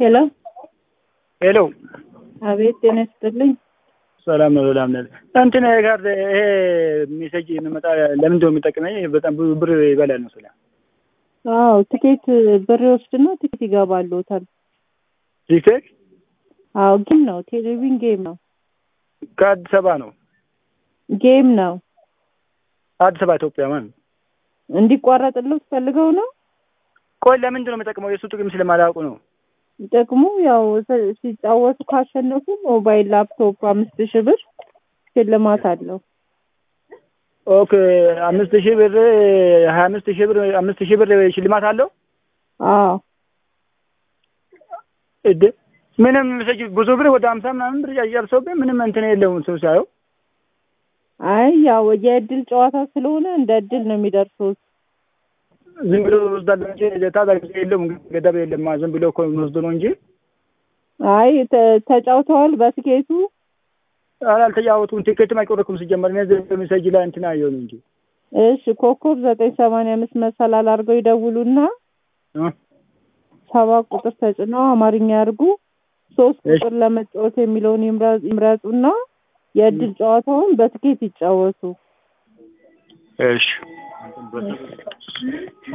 ሄሎ ሄሎ አቤት፣ ጤና ይስጥልኝ። ሰላም ነው። ሰላም ነው። እንትን ጋር ይሄ ሜሴጅ የሚመጣ ለምንድን ነው የሚጠቅመኝ? በጣም ብዙ ብር ይበላል ነው ስለ አዎ ትኬት ብር ይወስድና ትኬት ይገባልዎታል። ቲክቶክ አዎ ጌም ነው፣ ቴሌቪዥን ጌም ነው፣ ከአዲስ አበባ ነው። ጌም ነው። አዲስ አበባ ኢትዮጵያ ማለት ነው። እንዲቋረጥልዎት ፈልገው ነው። ቆይ ለምንድን ነው የሚጠቅመው? የእሱ ጥቅም ስለማላውቁ ነው። ጥቅሙ ያው ሲ- ሲጫወቱ ካሸነፉ ሞባይል፣ ላፕቶፕ አምስት ሺህ ብር ሽልማት አለው። ኦኬ አምስት ሺህ ብር ሀያ አምስት ሺህ ብር አምስት ሺህ ብር ሽልማት አለው። አዎ እድ ምንም ሜሴጅ ብዙ ብር ወደ ሀምሳ ምናምን ብር ጨርሶብኝ ምንም እንትን የለውም ሰው ሳየው አይ ያው የእድል ጨዋታ ስለሆነ እንደ እድል ነው የሚደርሱት። ዝም ብሎ ወስዳለ እንጂ ታዛ ጊዜ የለውም ገደብ የለም። ዝም ብሎ እኮ የሚወስዱ ነው እንጂ አይ ተ- ተጫውተዋል በትኬቱ ኧረ አልተጫወቱም። ቲኬትም አይቆረኩም ሲጀመር እኔ ዝም ብሎ ሜሴጅ ላይ እንትን አየሁ ነው እንጂ እሺ ኮከብ ዘጠኝ ሰማንያ አምስት መሰላል አድርገው ይደውሉና እ ሰባት ቁጥር ተጭነው አማርኛ ያርጉ ሶስት እሺ። ቁጥር ለመጫወት የሚለውን ይምረ- ይምረጡና የእድል ጨዋታውን በትኬት ይጫወቱ። እሺ